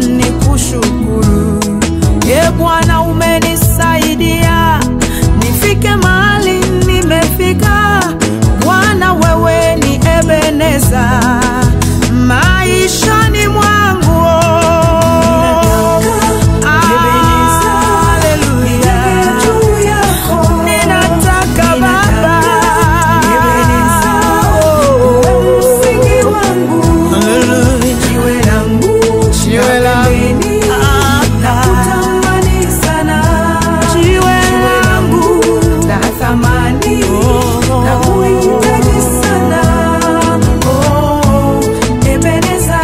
nikushukuru. Ye Bwana, umenisaidia nifike mahali nimefika. Bwana, wewe ni Ebeneza maishani mwangu. Haleluya. Ninataka Baba msingi wangu jiwe langu Jiwe langu. nakutamani sana jiwe langu la thamani na kuhitaji sana oh, Ebeneza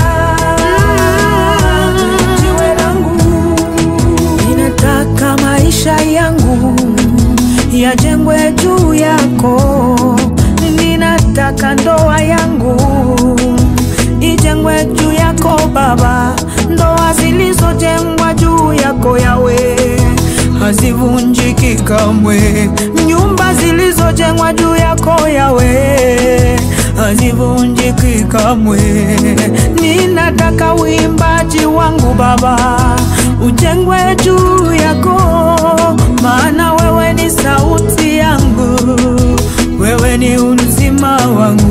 jiwe langu ninataka maisha yangu yajengwe juu yako, ninataka ndoa yangu ijengwe juu yako Baba. Ndoa zilizojengwa juu yako Yawe hazivunjiki kamwe, nyumba zilizojengwa juu yako Yawe hazivunjiki kamwe. Ninataka uimbaji wangu Baba ujengwe juu yako, maana wewe ni sauti yangu, wewe ni uzima wangu.